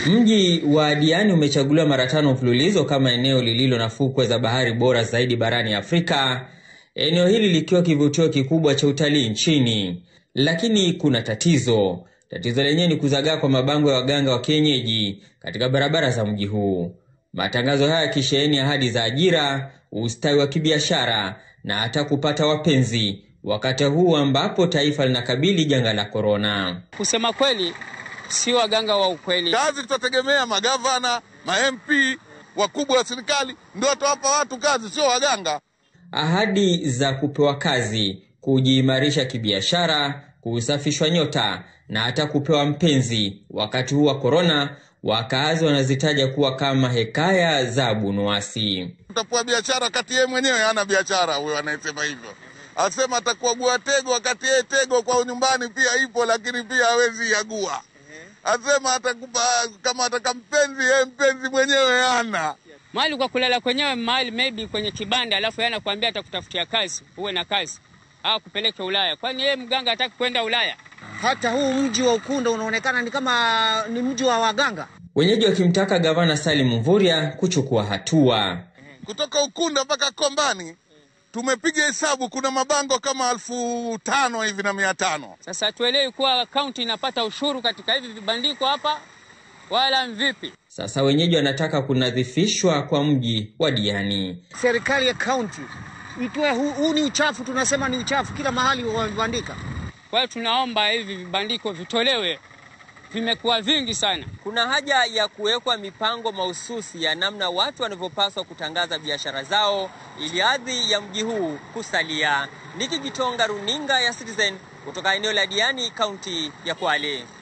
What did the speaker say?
Mji wa Diani umechaguliwa mara tano mfululizo kama eneo lililo na fukwe za bahari bora zaidi barani Afrika, eneo hili likiwa kivutio kikubwa cha utalii nchini. Lakini kuna tatizo. Tatizo lenyewe ni kuzagaa kwa mabango ya waganga wa kienyeji katika barabara za mji huu. Matangazo haya yakisheheni ahadi za ajira, ustawi wa kibiashara na hata kupata wapenzi, wakati huu ambapo taifa linakabili janga la korona. Kusema kweli, si waganga wa ukweli. Kazi tutategemea magavana, ma MP, wakubwa wa serikali ndio watawapa watu kazi, sio waganga. Ahadi za kupewa kazi, kujiimarisha kibiashara, kusafishwa nyota na hata kupewa mpenzi wakati huu wa korona, wakaazi wanazitaja kuwa kama hekaya za Abunuwasi. Utapewa biashara wakati yeye mwenyewe hana biashara. Huyo anayesema hivyo asema atakuagua tego wakati yeye tego kwa nyumbani pia ipo, lakini pia hawezi agua. Asema atakupa kama ataka mpenzi, yeye mpenzi mwenyewe hana Mahali kwa kulala kwenyewe, mahali maybe kwenye kibanda, alafu yeye anakuambia atakutafutia kazi, uwe na kazi au kupeleke Ulaya. Kwani yeye mganga hataki kwenda Ulaya? Hata huu mji wa Ukunda unaonekana ni kama ni mji wa waganga. Wenyeji wakimtaka gavana Salim Mvurya kuchukua hatua. kutoka Ukunda mpaka Kombani tumepiga hesabu, kuna mabango kama elfu tano hivi na mia tano. Sasa tuelewi kuwa kaunti inapata ushuru katika hivi vibandiko hapa, wala mvipi? Sasa wenyeji wanataka kunadhifishwa kwa mji wa Diani. Serikali ya kaunti itoe huu, huu ni uchafu, tunasema ni uchafu, kila mahali wamebandika. Kwa hiyo tunaomba hivi vibandiko vitolewe, vimekuwa vingi sana. Kuna haja ya kuwekwa mipango mahususi ya namna watu wanavyopaswa kutangaza biashara zao ili hadhi ya mji huu kusalia. Niki Gitonga, runinga ya Citizen kutoka eneo la Diani, kaunti ya Kwale.